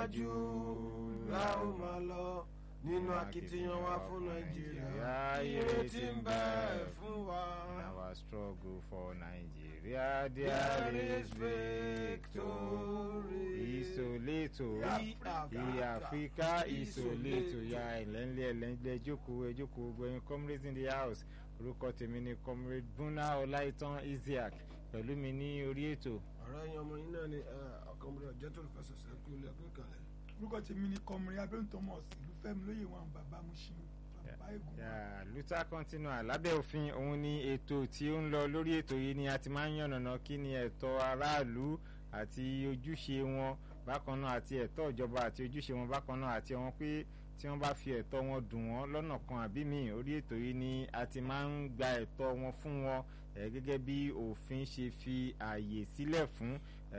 iwájú la ó máa lọ nínú akitiyan wa fún nàìjíríà ìrètí ń bẹ fún wa. Our struggle for Nigeria, there is victory. Ìsòlétò ìyàfíkà ìsòlétò ya ẹ̀lẹ́ńlẹ́ ẹ̀lẹ́ńlẹ́ ẹjókòó ẹjókòó gbẹ̀yìn comrades in the house orúkọ tèmi ni comrade Buna Ọláìtàn Isiaq pẹ̀lú mi ní orí ètò. ọ̀rọ̀ yẹn ọmọ yín náà ni ọkùnrin ọ̀jẹ́ tó fẹsẹ̀ sẹ́kù ilé ẹ̀kọ́ ìkàlẹ̀. orúkọ tèmi ni kọmọrin abẹ́rùn thomas ìlú fẹ́mi lóye wọn bàbá mushin bàbá ègún. luther continua lábẹ́ òfin òun ni ètò tí ó ń lọ lórí ètò yìí ni a ti máa ń yànnàná kí ni ẹ̀tọ́ aráàlú àti ojúṣe wọn bákan náà àti ẹ̀tọ́ ìjọba àti ojúṣe wọn bákan náà àti àwọn pé tí wọ́n bá fi ẹ̀tọ́ wọn dùn wọ́n lọ́nà kan àbí míì orí ètò yìí ni a ti máa ń gba ẹ̀tọ́ wọn fún wọn gẹ́gẹ́ bí òfin ṣe fi ààyè sílẹ̀ fún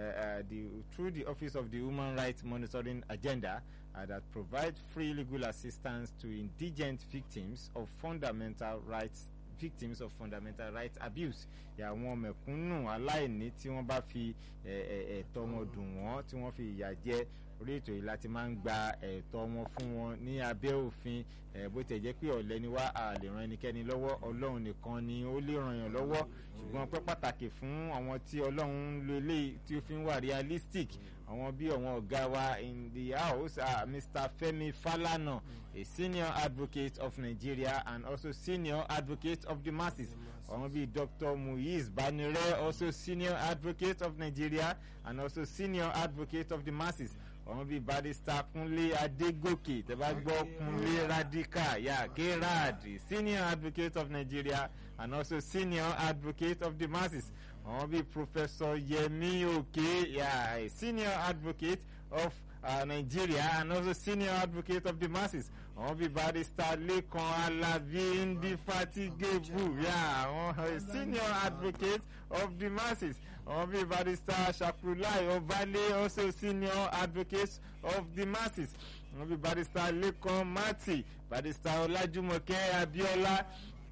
the through the office of the human rights monitoring agenda uh, that provide free legal assistance to indigent victims of fundamental rights victims of fundamental rights abuse àwọn mẹ̀kúnnù aláìní tí wọ́n bá fi ẹ̀tọ́ wọn dùn wọ́n tí wọ́n fi ìyà jẹ orí ètò yìí láti máa ń gba ẹ̀tọ́ wọn fún wọn ní abẹ́ òfin bó tẹ̀ jẹ́ pé ọ̀lẹ ni wá a lè ran ẹnikẹ́ni lọ́wọ́ ọlọ́run nìkan ni ó lè ràn yàn lọ́wọ́ ṣùgbọ́n pẹ́ pàtàkì fún àwọn tí ọlọ́run ń lo eléyìí tí ó fi ń wà realistic àwọn bí àwọn ọ̀gá wa in the house are Mr. Femi Falana a senior advocate of Nigeria and also senior advocate of the masses àwọn bíi Dr. Muiz Banire also senior advocate of Nigeria and also senior advocate of the masses àwọn bíi barrister Kúnlé Adégòkè tẹ́bá gbọ́ Kúnlé Radical yà Gerard senior advocate of Nigeria and also senior advocate of the masses àwọn bíi professor Yemi Oke yà senior advocate of uh, Nigeria and also senior advocate of the masses àwọn bíi barrister Lekan Alabi Indefatigable yà àwọn senior advocate of the masses àwọn bíi barrister Shakulai Obale also senior advocate of the masses àwọn bíi barrister Lekan Mati barrister Ọlájúmọ̀kẹ́ Abíọ́lá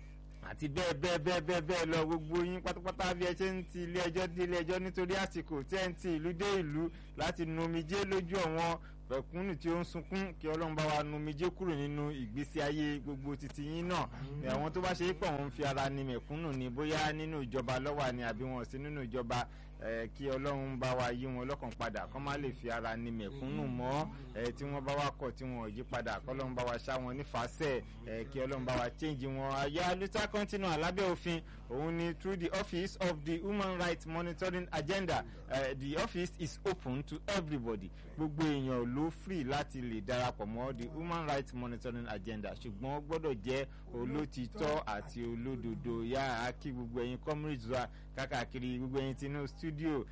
àti bẹ́ẹ̀ bẹ́ẹ̀ bẹ́ẹ̀ bẹ́ẹ̀ bẹ́ẹ̀ lọ gbogbo yín pátápátá bí ẹ ṣe ń ti ilé ẹjọ́ dé ilé ẹjọ́ nítorí àsìkò tí ẹ ń ti ìlú dé ìlú láti nu omijé lójú àwọn pẹ̀kúnnù tí ó ń sunkún kí ọlọ́run bá wa nu omijé kúrò nínú ìgbésí ayé gbogbo titi yín náà àwọn tó bá ṣe é pọ̀ wọ́n ń fi ara ni mẹ̀kúnnù ni bóyá nínú ìjọba lọ́wọ́ ni àbí wọn sí nínú ìjọba kí ọlọ́run bá wa yí wọn lọ́kàn padà kọ́ má lè fi ara ni mẹ̀kúnnù mọ́ tí wọ́n bá wa kọ̀ tí wọ́n yí padà kọ́ ọlọ́run bá wa ṣá wọn nífàsẹ̀ kí ọlọ́run bá wa change wọn. àyà luther continue alábẹ́ òfin òun ni through the office of the human rights monitoring agenda uh, the office is open to everybody gbogbo èèyàn ló free láti lè darapọ̀ mọ́ the human rights monitoring agenda ṣùgbọ́n ó gbọ́dọ̀ jẹ́ olótìtọ́ àti olódodo yá kí gbogbo ẹ̀yin comrades wa kákàkiri gbogbo ẹ̀yin tinú studio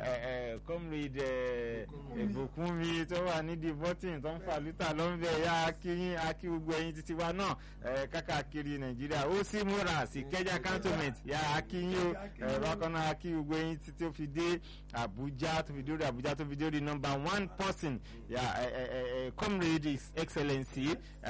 comrade ìbùkúnmi tó wà nídìí bọ́tìn tó ń fa lítà lọ́nbẹ̀ yá kí akí gbogbo ẹ̀yin títí wa náà kákàkiri nàìjíríà ó sì múra sí kẹjá cantonment yá akí yín o bákan náà akí gbogbo ẹ̀yin títí ó fi dé àbújá tó fi dórí àbújá tó fi dórí number one person yá comrade his excellency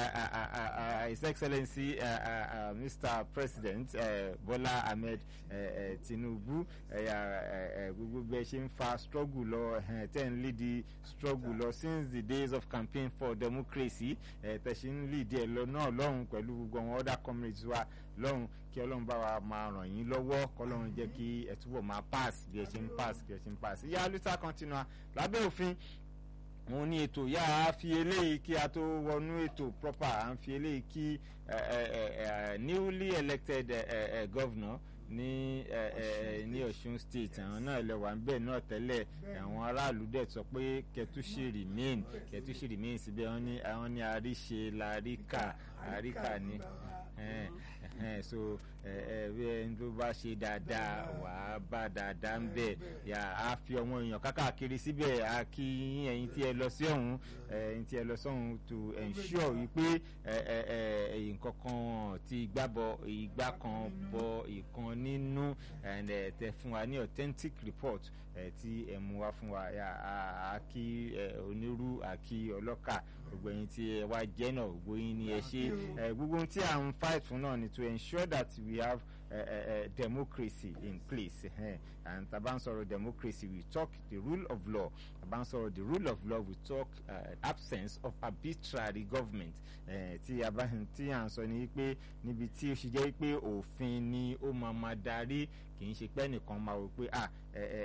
his excellency mr president bola ahmed tinubu gbogbo bẹ́ẹ̀ ṣe ń fa struggle lọ tẹ́ ń lead the struggle lọ since the days of campaign for democracy tẹ́ ṣe ń lead ẹ̀ lọ náà lọ́hùn pẹ̀lú gbogbo àwọn other comrades wa lọ́hùn kí ọlọ́run bá wa máa ràn yín lọ́wọ́ kọ́lọ́run jẹ́ kí ẹ túbọ̀ máa pass bí ẹ ṣe ń pass bí ẹ ṣe ń pass ìyá luther continua lábẹ́ òfin mo ní ètò yá a fi eléyìí kí a tó wọnú ètò proper à ń fi eléyìí kí newly elected uh, uh, governor ní ní Ọ̀ṣun state àwọn náà lè wà níbẹ̀ náà tẹ́lẹ̀ àwọn aráàlú dẹ̀ sọ pé kẹtùṣe remain kẹtùṣe remain síbẹ̀ wọ́n ní àwọn ní àríṣe làríkà àríkà ní so bí ẹni tó bá ṣe dáadáa wà á bá dáadáa ń bẹ̀ yà á fi ọmọ èèyàn kákàkiri síbẹ̀ á kí ẹ̀yin tí ẹ lọ sí ọ̀hún ẹ̀yin tí ẹ lọ sọ́hún to ensure wípé nǹkan kan ti igbá bọ igbá kan bọ ìkan nínú tẹ fún wa ní authentic report tí ẹ mú wá fún wa á kí onírú àkí ọlọ́kà gbogbo ẹ̀yin tí ẹ wá jẹ́ náà gbogbo yín ni ẹ ṣe gbogbo ohun tí à ń fight fún náà ni to ensure that we have uh, uh, democracy in place uh, and tá a bá ń sọ̀rọ̀ democracy we talk the rule of law tá a bá ń sọ̀rọ̀ the rule of law we talk uh, absence of arbitrary government uh, tí a bá tí à ń sọ ni pé níbi tí ó ṣe jẹ́ pé òfin ni ó máa ma darí kì í ṣe pé ẹnìkan máa wò pé ah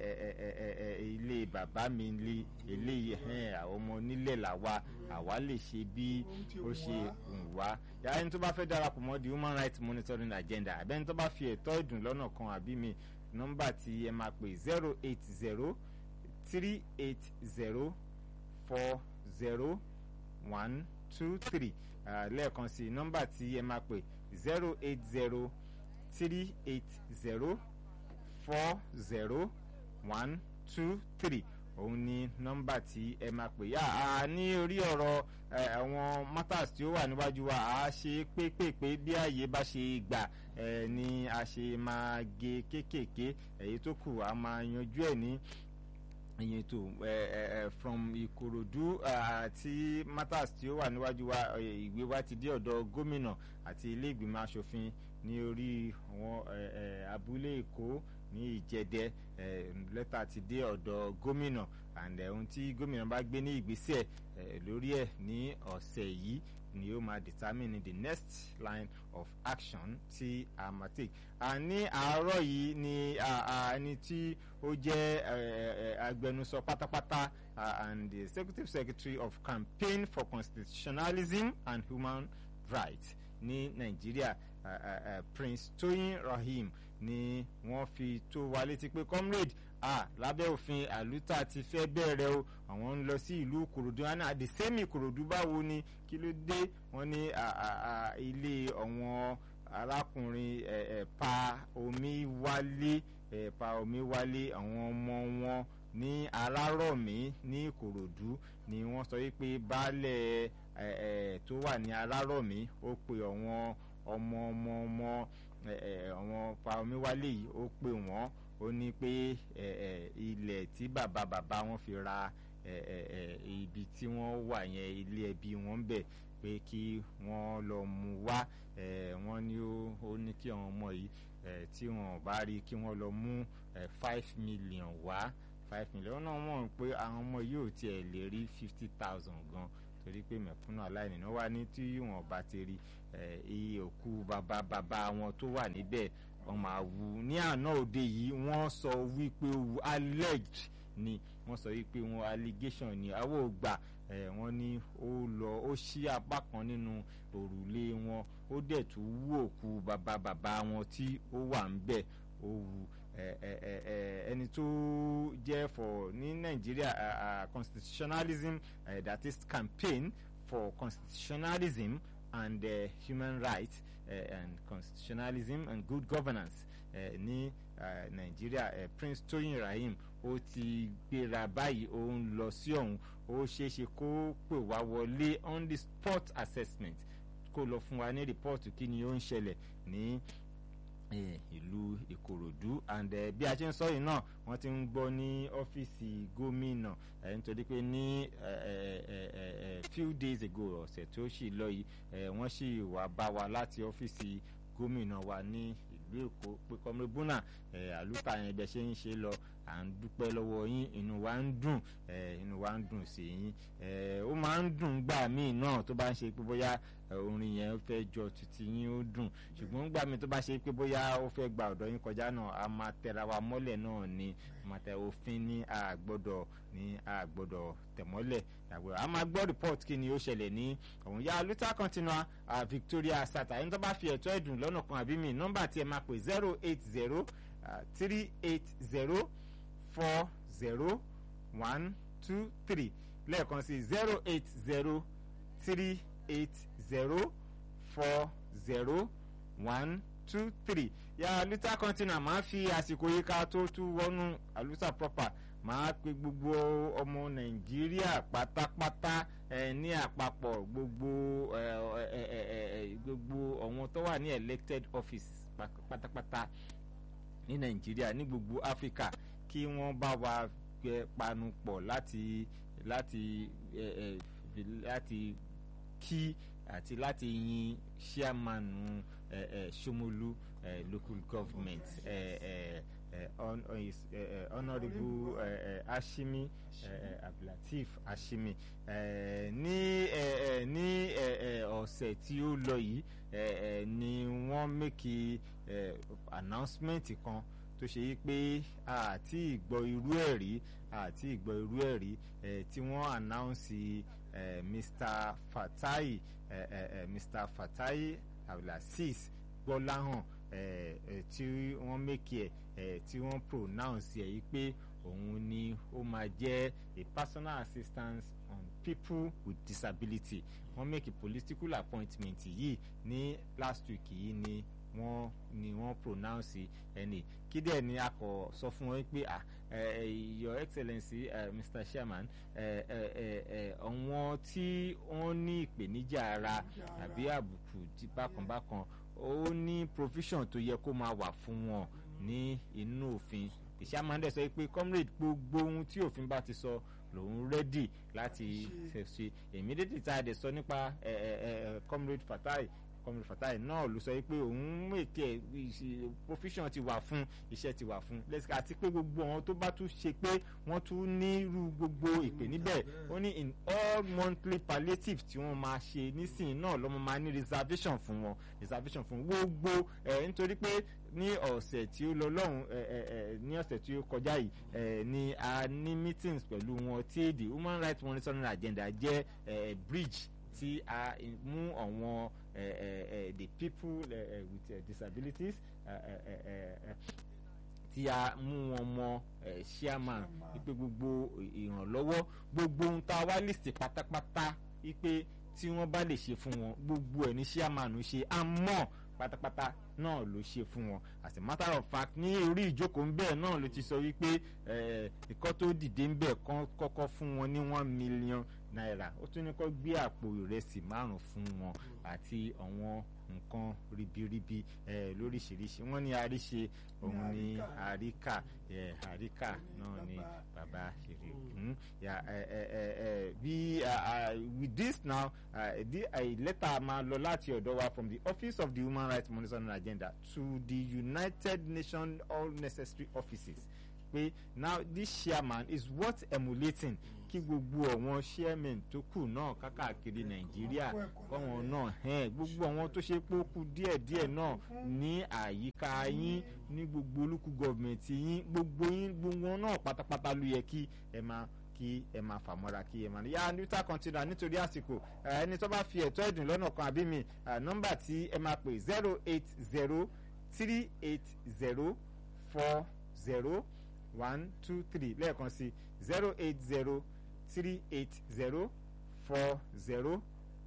ilé bàbá mi lé eléyìí àwọn ọmọ onílẹ̀ làwa àwa lè ṣe bí ó ṣe ń wá yàrá ẹni tó bá fẹ́ darapọ̀ mọ́ the human rights monitoring agenda àbẹ́ni tó bá fi ẹ̀tọ́ ìdùn lọ́nà kan àbí mi nọ́mbà tí ẹ máa pè zero eight zero three eight zero four zero one two three lẹ́ẹ̀kan sí nọ́mbà tí ẹ máa pè zero eight zero three eight zero four zero one two three òun ni nọ́mbà tí ẹ máa pè yá a ní orí ọ̀rọ̀ àwọn matters tí ó wà níwájú wa a ṣe pépèpé bí ààyè bá ṣe gbà ni a ṣe máa gé kéékèèké èyí tó kù a máa yanjú ẹ̀ ní ìyẹn tó from ìkòròdú àti matters tí ó wà níwájú wa ìwé wa ti dé ọ̀dọ̀ gómìnà àti ilé ìgbìmọ̀ asòfin ní orí àwọn abúlé èkó ní ìjẹdẹ lẹ́tà ti dé ọ̀dọ̀ gómìnà and ohun tí gómìnà bá gbé ní ìgbésẹ̀ lórí ẹ̀ ní ọ̀sẹ̀ yìí ni ó máa determine the next line of action tí a máa take. ní àárọ̀ yìí ni ẹni tí ó jẹ́ agbẹnusọ pátápátá and the executive secretary of campaign for constitutionalism and human rights ní nàìjíríà prince toyin rahim ni wọ́n fi tó wa létí pé comrade ah lábẹ́ òfin àlùtà ti fẹ́ bẹ̀rẹ̀ o àwọn ń lọ sí ìlú ìkòròdú wọn náà àdìsẹ́mì ìkòròdú báwo ni kí ló dé wọ́n ní ilé àwọn arákùnrin pa omi wálé pa omi wálé àwọn ọmọ wọn ní arárọ̀mí ní ìkòròdú ni wọ́n sọ wípé baálẹ̀ tó wà ní arárọ̀mí ó pe àwọn ọmọ ọmọ ọmọ àwọn pa omi wálé yìí ó pè wọ́n ó ní pé ilẹ̀ tí bàbá bàbá wọn fi ra ibi tí wọ́n wà yẹn ilé ẹbí wọn ń bẹ̀ pé kí wọ́n lọ mú wá wọ́n ní ó ní kí àwọn ọmọ yìí tí wọ́n bá rí kí wọ́n lọ mú five million wá five million náà mọ̀ pé àwọn ọmọ yìí ò tiẹ̀ lè rí fifty thousand gan torí pé mẹ̀kúnnù aláìní náà wá ní tí wọ́n bá ti rí iye òkú bàbá bàbá wọn tó wà níbẹ̀ wọ́n máa wú ní àná òde yìí wọ́n sọ wípé wu alleged ni wọ́n sọ wípé wọn allegation ni àwọn ò gbà wọ́n ní ó lọ ó ṣí apá kan nínú òrùlé wọn ó dẹ̀ tún wú òkú bàbá bàbá wọn tí ó wà ń bẹ̀ ó wu ẹni tó jẹ́ for ní nàìjíríà constitutionalism uh, that is campaign for constitutionalism and uh, human rights uh, and constitutionalism and good governance uh, ní uh, nàìjíríà uh, prince toyin rahim ó ti gbéra báyìí ó ń lọ sí ọ̀hún ó ṣeéṣe kó pè wá wọlé on the spot assessment kó lọ fún wa ní rìpọ́ọ̀tù kí ni ó ń ṣẹlẹ̀ ní ìlú ìkòròdú and uh, bí a ṣe ń sọ yìí náà wọ́n ti ń gbọ́ ní ọ́fíìsì gómìnà nítorí pé ní few days ago ọ̀sẹ̀ tó sì lọ yìí wọ́n sì wá bá wa láti ọ́fíìsì gómìnà wa ní ìlú èkó pé kọ́mrébùnà àlùkà yẹn bẹ́ẹ̀ ṣe ń ṣe lọ à ń dúpẹ́ lọ́wọ́ yín inú wa ń dùn inú wa ń dùn sí yín ó máa ń dùn gbà míì náà tó bá ń ṣe pé bóyá orin yẹn fẹ́ jọ títí yín ó dùn ṣùgbọ́n gbà mí tó bá ṣe pé bóyá ó fẹ́ gba ọ̀dọ̀ yín kọjá náà a máa tẹra wa mọ́lẹ̀ náà ni màtẹ òfin ní àgbọ́dọ̀ ní àgbọ́dọ̀ tẹ̀mọ́lẹ̀ àgbọ́dọ̀ a máa gbọ́ report kí ni ó ṣẹlẹ̀ ní ọ̀hún yá luther continua uh, victoria sata ẹni tó bá fi ẹ̀tọ́ ẹ̀dùn lọ́nà kan àbí mi nọ́mbà tí ẹ máa pè zero eight zero three eight zero four zero one two three lẹ́ẹ̀kan sí zero eight zero three eight zero four zero one two three ya luther continua máa fi àsìkò yìí ká tó tú wọnú aluta proper máa pe gbogbo ọmọ nàìjíríà pátápátá ẹ ní àpapọ̀ gbogbo ẹ ẹ ẹ gbogbo àwọn tó wà ní elected office pátápátá ní nàìjíríà ní gbogbo áfíríkà kí wọ́n bá wa panu pọ̀ láti láti ẹ ẹ láti kí àti láti yin ṣíàmánu ẹ ẹ ṣomolu uh, local government uh, uh, uh, on, on his uh, uh, honourable uh, uh, Ashimi uh, uh, Abdulateef Ashimi uh, ní uh, uh, ní uh, uh, ọ̀sẹ̀ tí ó lọ yìí uh, uh, ni wọ́n make uh, announcement kan tó ṣe yí pé àti ìgbọ́ irú ẹ̀ rí àti ìgbọ́ irú ẹ̀ rí uh, tí wọ́n announce uh, Mr. Fatai uh, uh, uh, Mr. Fatai Abdulaziz Gbọ́láhàn eh, eh, tí wọ́n make ẹ̀ eh, tí wọ́n pronounce ẹ̀ yìí pé òun ni ó máa jẹ́ a personal assistance on people with disability wọ́n make a political appointment yìí ní last week yìí ni wọ́n ni wọ́n pronounce ẹni kí dẹ̀ ni a kò sọ fún wọn pé ah uh, your excellency uh, mr chairman àwọn tí wọ́n ní ìpèníjà ara àbí àbùkù bákan bákan ó ní provision tó yẹ kó máa wà fún wọn ní inú òfin ìṣàmàndẹ sọ pé comrade gbogbo ohun tí òfin bá ti sọ lòun rẹ́dì láti ṣe èmi dédé tá a dẹ̀ sọ nípa comrade Fatai comrade Fatai náà ló sọ pé òun mèkè provision ti wà fún iṣẹ́ ti wà fún lẹ́sìkà àti pé gbogbo àwọn tó bá tún ṣe pé wọ́n tún nírú gbogbo ìpè níbẹ̀ ó ní in all monthly palliative tí wọ́n máa ṣe nísìnyí náà lọ́mọ máa ní reservation fún wọn reservation fún gbogbo ẹ̀ nítorí pé ní ọ̀sẹ̀ tí ó lọ lọ́hùn ní ọ̀sẹ̀ tí ó kọjá yìí ni a ní meetings pẹ̀lú wọn tí the human rights monitoring agenda jẹ́ bridge tí a mú àwọn the people with uh, disabilities tí a mú wọn mọ chairman wípé gbogbo ìrànlọ́wọ́ gbogbo ohun tá a wá list pátápátá wípé tí wọ́n bá lè ṣe fún wọn gbogbo ẹ̀ ní chairman ṣe àmọ́ pátápátá náà ló ṣe fún wọn as a matter of fact ní orí ìjókòó ń bẹ́ẹ̀ náà ló ti sọ wípé ẹ̀kọ́ tó dìde ń bẹ̀ kọ́kọ́ fún wọn ní one million naira ó tún ní kó gbé àpò ìrẹsì márùn fún wọn àti àwọn nǹkan ribiribi lóríṣiríṣi wọ́n ní àríṣe òun ní àríkà àríkà náà ní bàbá ṣeré bí with this now a letter máa lọ láti ọ̀dọ̀ wa from the office of the human rights monitoring agenda to the united nations all necessary offices pé now this chairman is worth emulating kí gbogbo àwọn chairman tó kù náà kákàkiri nàìjíríà kọ́wọn náà hẹ́n gbogbo àwọn tó ṣe pé ó kù díẹ̀díẹ̀ náà ní àyíká yín ní gbogbo olúkú gọọmẹ̀ntì yín gbogbo yín gbogbo náà pátápátá ló yẹ kí ẹ máa kí ẹ máa fàmọ́ra kí ẹ máa ní. yá níta kọ́ńtínà nítorí àsìkò ẹni tó bá fi ẹ̀tọ́ ẹ̀dùn lọ́nà kan àbí mi nọ́mbà tí ẹ máa pè zero eight zero three eight zero four zero one two three lẹ́ẹ̀kan sí zero eight zero three eight zero four zero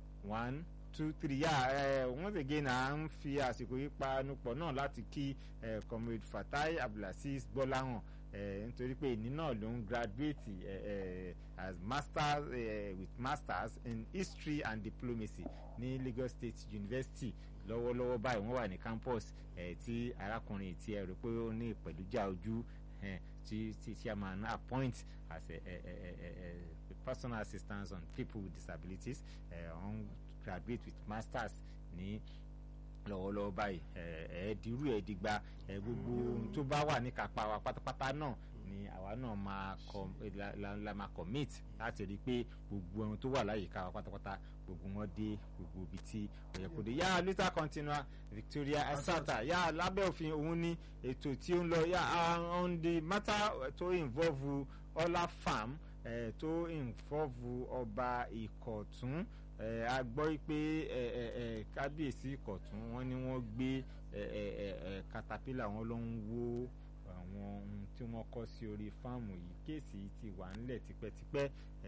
one two three yà uh, once again à ń fi àsìkò yìí panupọ̀ náà láti kí uh, comrade Fatai Abdulaziz Gbọ́láhàn uh, nítorí pé ìní náà ló ń graduate uh, uh, as masters uh, with masters in history and diplomacy ní Lagos State University lọ́wọ́lọ́wọ́ báyìí wọ́n wà ní campus uh, tí arákùnrin tí ẹ rò pé ó ní ìpẹ̀lújà ojú uh, tí tí chairman appoint as a, a, a, a, a personal assistance on people with disabilities uh, on graduate with masters ní lọ́wọ́lọ́wọ́ báyìí ẹ̀ẹ́dìrú ẹ̀ẹ́dìgba ẹ̀ gbogbo ohun tó bá wà ní kápá wa pátápátá náà ni àwa náà máa kọ la, la máa commit láti rí i pé gbogbo ohun tó wà láyìíká wa pátápátá gbogbo wọn dé gbogbo ibi tí ó yẹ kó dé yá lítà continua Victoria Asata yá lábẹ́ òfin òun ní ètò tí ó ń lọ yá on the matter tó involve Ọlá farm eh, tó involve ọba Ìkọ̀tún eh, a gbọ́ pé eh, eh, eh, kábíyèsí Ìkọ̀tún wọ́n ní wọ́n gbé eh, eh, eh, caterpillar wọn ló ń wó àwọn ohun tí wọ́n kọ́ sí orí fáàmù yìí kéèsì ti wà nílẹ̀ tipẹ́tipẹ́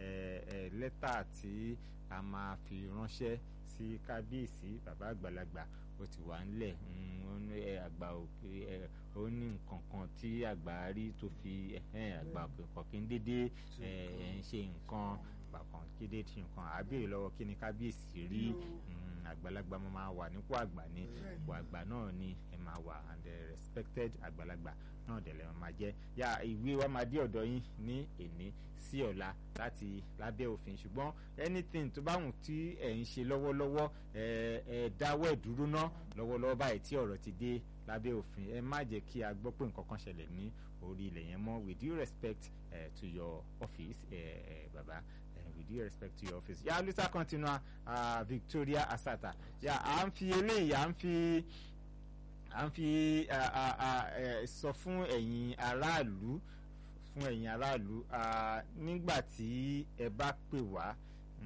lẹ́tà tí a máa fi ránṣẹ́ sí kábíyèsí bàbá àgbàlagbà ó ti wà nílẹ̀ àgbà òkè ó ní nǹkan kan tí àgbà rí tó fi àgbà òkè kọ̀kí dédé ń ṣe nǹkan bàkan kéde tí nǹkan àbẹ̀rẹ̀ lọ́wọ́ kí ni kábíyèsí rí àgbàlagbà máa wà nípò àgbà ní ipò àgbà náà ni ẹ máa wà and the respected àgbàlagbà náà dẹ̀ lẹ́wọ̀n máa jẹ́ yá ìwé wa máa dé ọ̀dọ̀ yín ní èní sí ọ̀la láti lábẹ́ òfin ṣùgbọ́n anything tó bá wù tí ẹ̀ ń ṣe lọ́wọ́lọ́wọ́ ẹ ẹ dáwọ́ ẹ̀ dúró ná lọ́wọ́lọ́wọ́ báyìí tí ọ̀rọ̀ ti dé lábẹ́ òfin ẹ má jẹ́ kí a gbọ́ pé nǹkan kan ṣẹlẹ̀ ní orí ilẹ̀ yẹn mọ́ with due respect uh, to your office uh, uh, baba uh, with due respect to your office yà luther continua uh, Victoria Asata yà à ń fi eléyìí à ń fi à ń fi sọ fún ẹ̀yin aráàlú fún ẹ̀yin aráàlú nígbà tí ẹ bá pè wá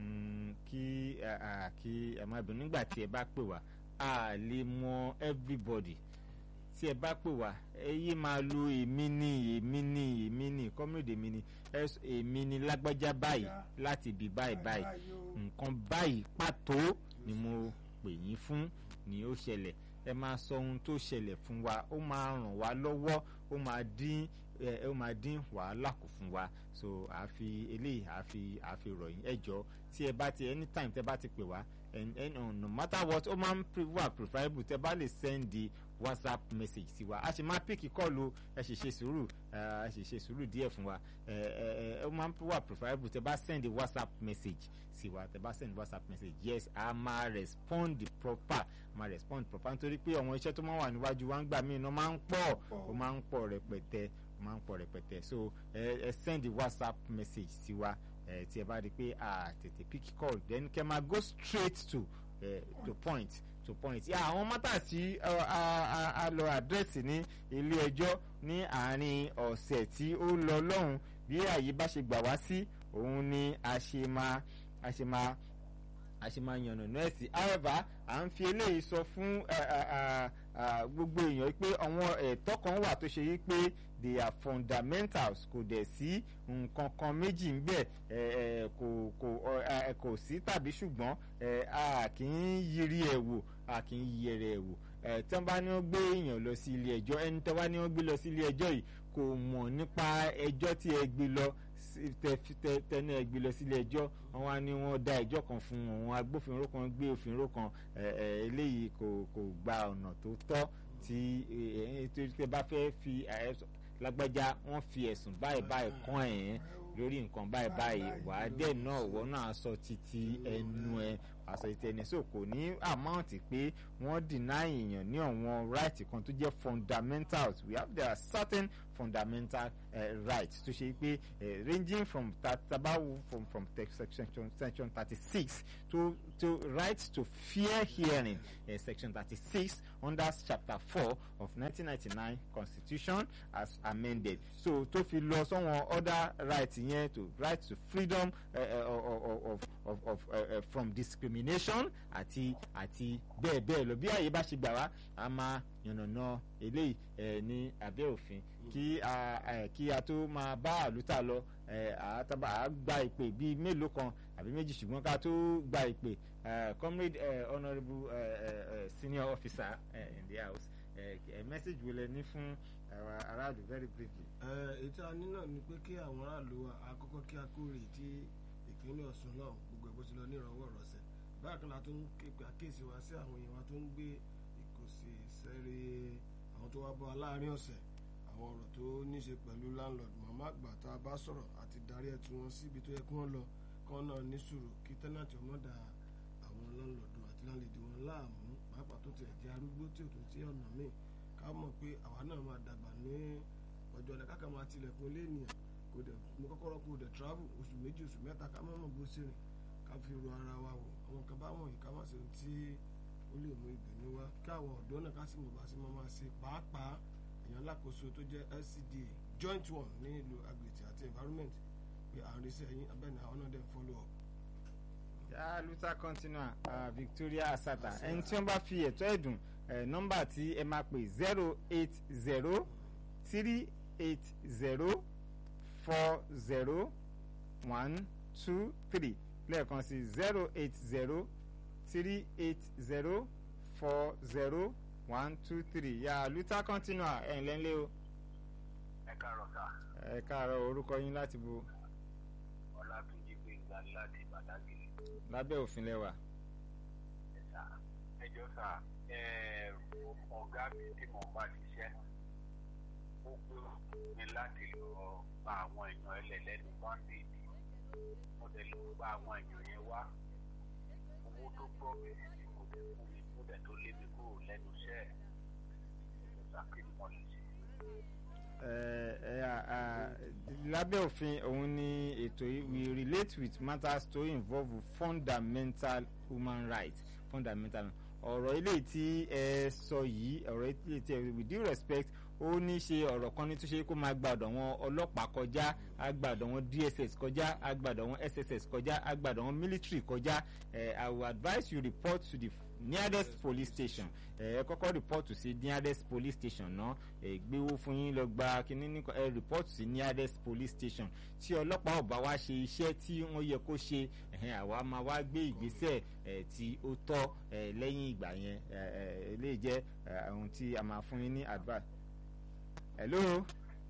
kí kí ẹ má bínú nígbà tí ẹ bá pè wá a lè mọ everybody tí ẹ bá pè wá ẹ yé máa lo èmi ní èmi ní èmi ní kọ́mídé mi ní èmi ní lágbájá báyìí láti ibi báyìí báyìí nǹkan báyìí pàtó ni mo pè yín fún ni ó ṣẹlẹ̀ ẹ máa sọ ohun tó ṣẹlẹ̀ fún wa ó máa ràn wá lọ́wọ́ ó máa dín ẹ ó máa dín wàhálà kù fún wa so àfi eléyìí àfi àfi ròyìn ẹ jọ tí ẹ bá ti anytime tẹ bá ti pè wá and, and uh, no matter what ó máa ń wà preferable tẹ bá lè send the whatsapp message sí wa a sì máa píkì kọ́ọ̀lù ẹ sì ṣe sùúrù ẹ sì ṣe sùúrù díẹ̀ fún wa ẹ ẹ ó máa ń wà preferable tẹ bá send the whatsapp message sí wa tẹ bá send whatsapp message yes a máa respond the proper máa respond proper nítorí pé àwọn iṣẹ́ tó máa wà níwájú wa ń gbà míì náà máa ń pọ̀ ó máa ń pọ̀ rẹpẹtẹ ó máa ń pọ̀ rẹpẹtẹ so ẹ ẹ send the whatsapp message sí wa ẹ tí ẹ bá rí i pé a tètè pick call then kẹ máa go straight to uh, to point to point yà àwọn mọ́tà tí a lọ àdírẹ́sì ní ilé ẹjọ́ ní àárín ọ̀sẹ̀ tí ó lọ lọ́hùn bí àyè bá ṣe gbà wá sí òun ni a ṣe máa a ṣe máa a ṣe máa yànnà nọ́ọ̀sì however à ń fi eléyìí sọ fún gbogbo èèyàn pé àwọn ẹ̀tọ́ kan wà tó ṣe yí pé they are fundamentals kò dẹ̀ sí nǹkan kan méjì ń bẹ̀ kò kò kò sí tàbí ṣùgbọ́n a kì í yiri ẹ̀ wò a kì í yẹrẹ ẹ̀ wò tí wọ́n bá ní wọ́n gbé èèyàn lọ sí ilé ẹjọ́ ẹni tí wọ́n bá ní wọ́n gbé lọ sí ilé ẹjọ́ yìí kò mọ̀ nípa ẹjọ́ tí ẹ gbé lọ tẹnu ẹ gbé lọ sílé ẹjọ́ wọ́n wá ní wọ́n dá ẹjọ́ kan fún àwọn agbófinró kan gbé òfinró kan eléyìí kò kò gba ọ̀nà tó tọ́ tí tẹ bá fẹ́ fi lágbájá wọ́n fi ẹ̀sùn báyìí báyìí kàn ẹ̀ lórí nǹkan báyìí báyìí wàá dẹ̀ náà wọ́n náà sọ títí ẹnu ẹ àṣọ ìtẹ̀ni so kò ní àmáǹtì pé wọ́n deny èèyàn ní àwọn right kan tó jẹ́ fundamentals we have there are certain fundamental uh, rights tó ṣe pé uh, ranging from tabawo from from section section thirty six to to right to fair hearing uh, section thirty six under chapter four of nineteen ninety nine constitution as amended so tó fi lọ sọ́wọ́n other rights yẹn to right to freedom uh, uh, of of of uh, uh, from discrimination àti àti bẹ́ẹ̀ bẹ́ẹ̀ lọ bí àyè bá ṣe gbà wá a máa yànnàná eléyìí ẹ ní abẹ́ òfin kí a ẹ kí a tó máa bá àlùtà lọ ẹ àtàbà á gba ìpè bíi mélòó kan àbí méjì ṣùgbọ́n ká tó gba ìpè ẹ comrade ẹ honourable ẹ ẹ senior officer ẹ in the house ẹ ẹ message wo lẹ ní fún àwọn aráàlú very briefly. ẹ ètò àní náà ni pé kí àwọn aráàlú wa àkọ́kọ́ kí a kórè tí ìpínlẹ̀ Ọ̀ṣun náà gbogbo ẹ̀ bó ti lọ ní ìrànwọ́ ìrọ̀sẹ̀ bákan náà tó ń képe àkíyèsí wa sí àwọn èèyàn wa tó ń gbé ìkòsí sẹ́rí àwọn tó wá bọ́ aláàárín ọ̀sẹ̀ àwọn ọ̀rọ̀ tó níṣe pẹ̀lú landlord màmá àgbà tá a bá sọ̀rọ̀ àti darí ẹ̀ tí wọ́n síbi tó yẹ kí wọ́n lọ kí wọ́n náà ní sùúrù kí tẹ́nàtì ọmọ da àwọn landlord àti landlady wọn láàmú pàápàá tó tiẹ̀ jẹ́ arúgbó tí ò tún sí ọ̀nà míì ká mọ̀ pé àwa náà máa dàgbà ní ọjọ́ ọ̀la káka máa tilẹ̀kùn ilé ènìyàn kò dẹ̀ mo kọ́kọ́rọ́ kò dẹ̀ travel oṣù méjì oṣù mẹ́ta ká má mọ̀ bó ṣe rìn ká fi ro ara wa wò àwọn kan bá wọ̀nyí ká má ṣe ohun tí ó lè mú ìbínú wá káwọn ọ̀dọ́ náà ká sì mọ̀ bá sí máa máa ṣe pàápàá èèyàn alákòóso tó jẹ́ LCDA joint one ní ìlú agbètì àti environment pé à ń rí sẹ́yìn abẹ́ni àwọn náà dẹ̀ follow up. yà luther continua uh, Victoria Asata ẹni tí wọ́n bá fi ẹ̀tọ́ ẹ̀dùn nọ́mbà tí ẹ máa pè zero eight zero three eight zero four zero one two three lẹ́ẹ̀kan sí zero eight zero three eight zero four zero one two three yà luther continua ẹ̀ ǹlẹ́ ńlẹ́ o. ẹ káàárọ̀ sá. ẹ káàárọ̀ orúkọ yín láti bo. ọlátúnjí gbẹ̀ngà láti bàdágìrì. lábẹ́ òfin lẹ́wà. ẹ sá ẹ jọ sá ẹ ọ̀gá mi tí mo bá ṣiṣẹ́ ó gbé mi láti lọ bá àwọn èèyàn ẹlẹ́lẹ́nu báńdéèdì mo dẹ̀ lọ bá àwọn èèyàn yẹn wá owó tó gbọ́ mi sí kò dẹ̀ fún mi kó dẹ̀ tó lé mi kúrò lẹ́nu iṣẹ́ ẹ̀ sà kí ni wọ́n lè ṣe. ẹ ẹ à lábẹ́ òfin òun ni ètò yìí we relate with matters to involve fundamental human rights fundamental ọ̀rọ̀ eléyìí tí ẹ sọ yìí ọ̀rọ̀ eléyìí tí ẹ with due respect ó ní ṣe ọ̀rọ̀ kan ní tó ṣe kó máa gbàdọ̀ wọn ọlọ́pàá kọjá agbàdọ̀ wọn dss kọjá agbàdọ̀ wọn sss kọjá agbàdọ̀ wọn military kọjá ẹ i will advise you report to the nearest police station ẹ kọ́kọ́ report sí nearest police station náà ẹ gbéwó fún yín lọ gba kínní ní ẹ report sí nearest police station tí ọlọ́pàá ò bá wá ṣe iṣẹ́ tí wọ́n yẹ kó ṣe ẹ̀hẹ́n àwa máa wá gbé ìgbésẹ̀ ẹ̀ tí ó tọ́ ẹ̀ lẹ́yìn ìgbà yẹn ẹ̀ ẹ̀ eléyìí jẹ́ ẹ̀ ohun tí a máa fún yín ní advice. hello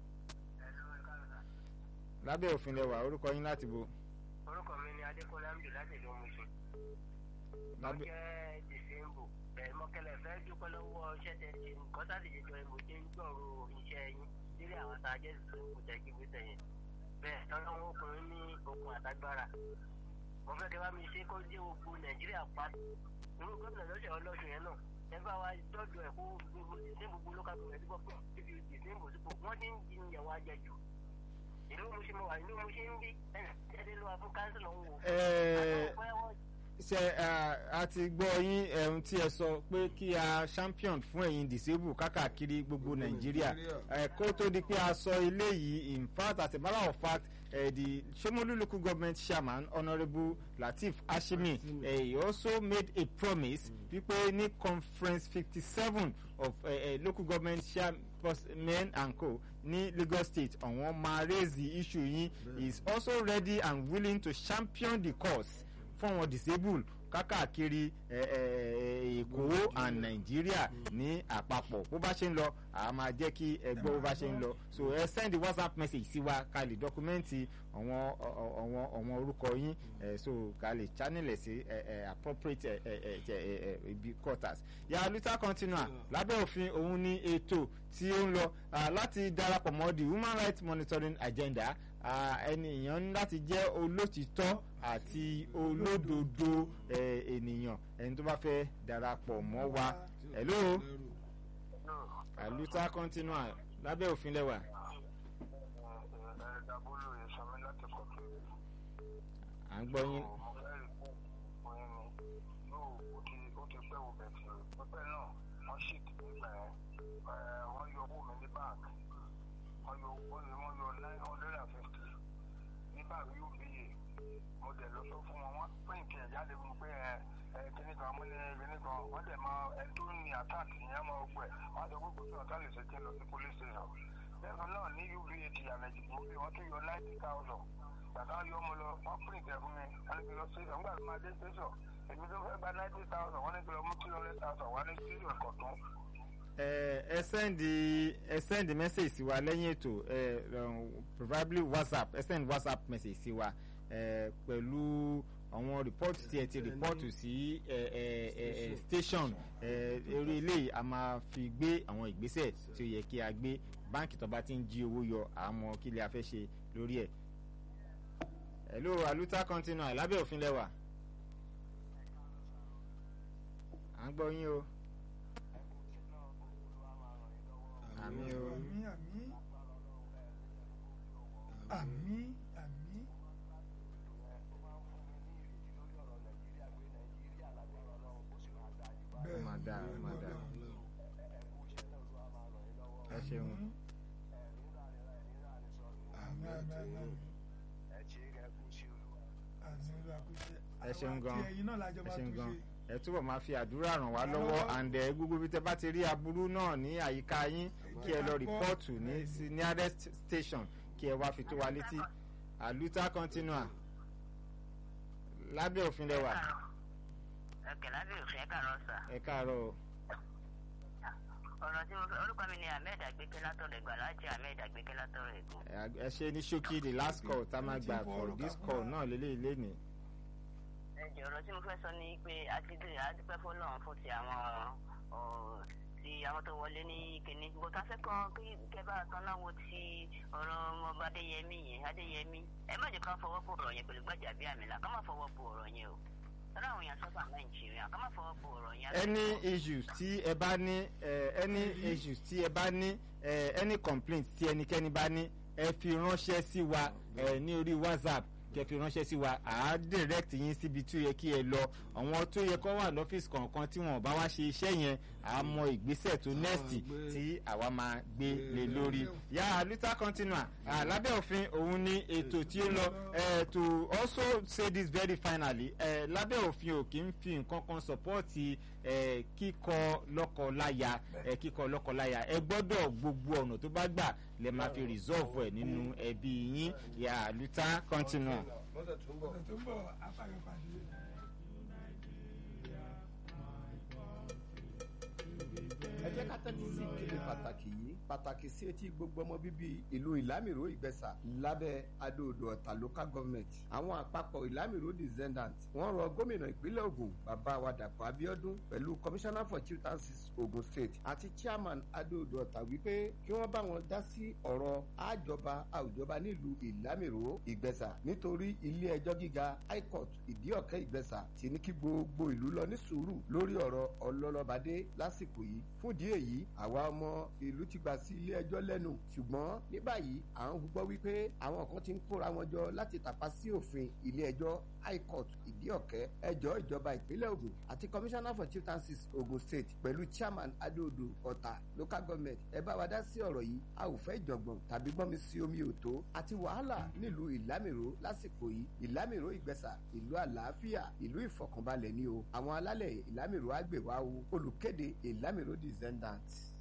lábẹ́ òfin lẹwà orúkọ yín láti bo. orúkọ mi ni adékọlá amdu láti ìlú musu. mo lábẹ́ jẹ́ dìsẹ́mbù ẹ̀ mọ́kẹ́lẹ́ fẹ́ dúpẹ́ lọ́wọ́ iṣẹ́ tẹ̀ ṣe nǹkan sáà ti jẹjọ mo ti ń gbọ̀rọ̀ iṣẹ́ yín nílé àwọn tá a jẹ́ dìsẹ́mbù tẹ̀ kí gbèsè yẹn. bẹ́ẹ̀ tọ́lá wọn ọkùnrin ní okun àtagbára. mo fẹ́ kẹ́ bá mi ṣe kó dé gbogbo nàìjíríà pa. irú gómìnà lọ́sẹ̀ ọlọ́sùn yẹn náà ẹ bá wa dọ́dọ̀ ẹ̀ kó gbogbo dìsẹ́mbù gbogbo lókà tó rẹ̀ dípò pé ibi dìsẹ́mbù sípò wọ́n ti ń jiyàn wá jẹ jù. ìlú mo ṣe mo wà ìlú mo ṣe ń bí ẹ̀ ẹ̀ lọ́wọ́ fún káńsìlọ̀ ń wò. ẹ Àwọn ọ̀pọ̀ ṣe a ti gbọ́ yín ẹ̀hún tí ẹ sọ pé kí a champion fún ẹ̀yin disable kákàkiri gbogbo nàìjíríà ẹ̀ kó tó di pé a sọ eléyìí in fact as a matter of fact uh, the Shomolu local government chairman honourable Lateef Ashimi uh, he also made a promise wípé ní conference fifty seven of uh, uh, local government chairmen and co ní Lagos state àwọn máa raise the issue yín he is also ready and willing to champion the cause fún àwọn disabled kákàkiri ẹ, ẹ, ẹ, èkó and nàìjíríà ní àpapọ̀ bó bá ṣe ń lọ a máa jẹ́ kí ẹ gbọ́ bó bá ṣe ń lọ so ẹ send whatsapp message sí wa ká lè dọ́kúmẹ́ǹtì àwọn àwọn àwọn orúkọ yín ẹ so ká lè channel ẹ̀ sí ẹ, ẹ, appropriate ẹ, ẹ, ẹ, ẹ, ẹ, ẹ, ibi quarters. ya luta continua lábẹ́ òfin òun ní ètò tí ó ń lọ ah, láti darapọ̀ mọ́ the human rights monitoring agenda ah, ènìyàn ní láti jẹ́ olótìtọ́ àti olódodo eh, ènìyàn ẹni tó bá fẹ́ darapọ̀ mọ́ wa hello aluta continua lábẹ́ òfin lẹ́wà ẹ̀ẹ́dàbólú ìsọmi láti kọ̀tún. à ń gbọ́ yín mo fẹ́ rí fún ọyún mi yóò ó ti ó ti pẹ́ wo bẹ̀tì pípẹ́ náà wọ́n sì ti nígbà yẹn ẹ̀ wọ́n yọ owó mi ní báńkì wọ́n yọ wọ́n yọ wọ́n yọ nine hundred and fifty ní báńkì uba mo dẹ̀ lọ sọ fún wọn wọ́n pín kẹ̀ jáde fún pé ẹ ẹ kíní kan mo ní kíní kan wọ́n dẹ̀ máa ẹ tó ní àtàkì yẹn máa gbẹ wọ́n á sọ pé kò sí ọ̀tá lè ṣe kí n lọ sí police station lẹ́nu náà ní uba ti àmẹ́jì gbòógì wọ́n tún yọ ninety thousand bàtà yọ ọmọ lọ wọ́n print ẹ̀ fún mi wọ́n ní kí lọ sí ọ̀gbà tó máa dé station èmi tó fẹ́ gba ninety thousand wọ́n ní kí lọ mú two hundred thousand wọ́n ní station kọ̀tún. ẹ ẹ sẹ́ndì ẹ sẹ́ndì message sí wa lẹ́yìn ètò ẹ um, probably whatsapp ẹ send whatsapp message sí wa ẹ pẹ̀lú àwọn report tí ẹ ti report sí ẹ ẹ ẹ ẹ station ẹ eré eléyìí a máa fi gbé àwọn ìgbésẹ̀ tí ó yẹ kí a gbé báǹkì tó bá ti ń jí owó yọ àmọ́ kí lè a fẹ́ ṣe lórí ẹ̀. hello aluta continua lábẹ́ òfin lẹ́wà à ń gbọ́ yín o. àmì o àmì àmì àmì àmì bẹ́ẹ̀ máa dáa, ni, máa dáa. ẹ ṣeun. àmì àmì àmì àmì àmì olú àkúṣe Ẹ ṣeun gan. àti ẹ̀yin náà lájọ ẹ máa ṣeun tún gan ṣe ẹ túbọ̀ máa fi àdúrà ràn wá Ràn lọ́wọ́ lọ́wọ́. àǹdẹ̀ gbogbo bí tẹ bá ti rí aburú náà ní àyíká yín kí ẹ lọ rìpọ́ọ̀tù ní sí nearest station kí ẹ wá fi tó wa létí àlùtà continua lábẹ́ òfin lẹ́wà ẹ̀kẹ́ lábẹ́ òfin ẹ̀ka rọ̀ sà. ẹ káàárọ̀ o. ọ̀rọ̀ tí mo fẹ́ orúkọ mi ni ahmed agbẹ́kẹ́ látọ̀rọ̀ ẹ̀gbà láti ahmed agbẹ́kẹ́ látọ̀rọ̀ ẹ̀gbọ́n. ẹ ẹ ṣe ní ṣókí the last call tá a máa gbà for this call náà lélẹ́yìí lénìí. ẹ̀jẹ̀ ọ̀rọ̀ tí mo fẹ́ sọ ni pé a ti dé àdúpẹ́ fọlọ́run fún ti àwọn ọ̀, ti àwọn tó wọlé ní kínní bó ta fẹ́ kàn kí kẹ́bà kan náà wo ti ọ̀rọ̀ ọmọọba adéyẹmí yẹn adéyẹmí ẹ má jẹ́ ká fọwọ́ pò ọ̀rọ̀ yẹn pẹ̀lú gbàjà bí àmì là ká má fọwọ́ pò ọ̀rọ̀ yẹn o tọ́lá àwọn èèyàn sọ́fà nàìjíríà ká má fọwọ́ fọ ọ̀rọ̀ yẹn. any issues tí ẹ bá ní eh, any issues tí ẹ bá ní eh, any complaint tí ẹnikẹ́ni bá ní ẹ fi ránṣẹ́ sí wa eh, ní orí whatsapp kẹ́ fi ránṣẹ́ sí wa à á direct yín síbi tí ó yẹ kí ẹ lọ àwọn tó yẹ kó wà lọ́fíìsì kọ̀ọ̀kan tí wọn ò bá wá ṣe iṣẹ́ yẹn à á mọ ìgbésẹ̀ tó next gbé- tí àwa máa gbé lé lórí yà luther continua ah, lábẹ́ òfin òun ní ètò tí ó lọ eh, to also say this very finally eh, lábẹ́ òfin ò kì í fi nǹkan kan sọ́pọ́ọ̀tì eh, kíkọ lọ́kọ-láya eh, kíkọ lọ́kọ-láya ẹ gbọ́dọ̀ gbogbo ọ̀nà tó bá gbà lè máa fi resolve ẹ̀ nínú ẹbí yín yà luther continua. lọ́sẹ̀ tó ń bọ̀. ọ̀sẹ̀ tó ń bọ̀ afáyọ̀pàdé. ẹ jẹ́ ká tẹ́tí sí ìkéde pàtàkì yìí pàtàkì sí etí gbogbo ọmọ bíbí ìlú ìlámìró ìgbẹ́sà lábẹ́ adóodò ọ̀tà local government àwọn àpapọ̀ ìlámìró descendant wọ́n rọ gómìnà ìpínlẹ̀ Ògùn bàbá wa Dàpọ̀ Abíọ́dún pẹ̀lú commissioner for chieftaincies Ogun state àti chairman adóodò ọ̀tà wípé kí wọ́n bá wọn dá sí ọ̀rọ̀ àjọba àwùjọba nílùú ìlámìró ìgbẹ́sà nítorí ilé ẹjọ́ gíga high court ìdíọ̀kẹ́ ìgbẹ́sà ti ní kí gbogbo ìlú lọ ní sùúrù lórí ọ̀rọ̀ ọlọ́lọ́badé lásìkò yìí fún ìdí èyí àwa ọmọ ìlú ti gbà sí ilé ẹjọ́ lẹ́nu ṣùgbọ́n ní báyìí à ń gbọ́ wípé àwọn kan ti ń kóra wọn jọ láti tàpá sí òfin ilé ẹjọ́ high court ìdíọ̀kẹ́ ẹjọ́ ìjọba ìpínlẹ̀ Ògùn àti commissioner for chieftaincies Ogun state pẹ̀lú chairman adóodò ọ̀tà local government ẹ bá wa dá sí ọ̀rọ̀ yìí a ò fẹ́ ìjọ̀gbọ̀n tàbí gbọ́n mi sí omi òtó àti wàhálà nílùú ìlámìró lásìkò yìí ìlámìró ìgbẹ́sà ìlú àlàáfíà ìlú ìfọ̀kànbalẹ̀ ni o àwọn alálẹ̀ ìlámìró àgbèwá o olùkéde ìlámìró descendants.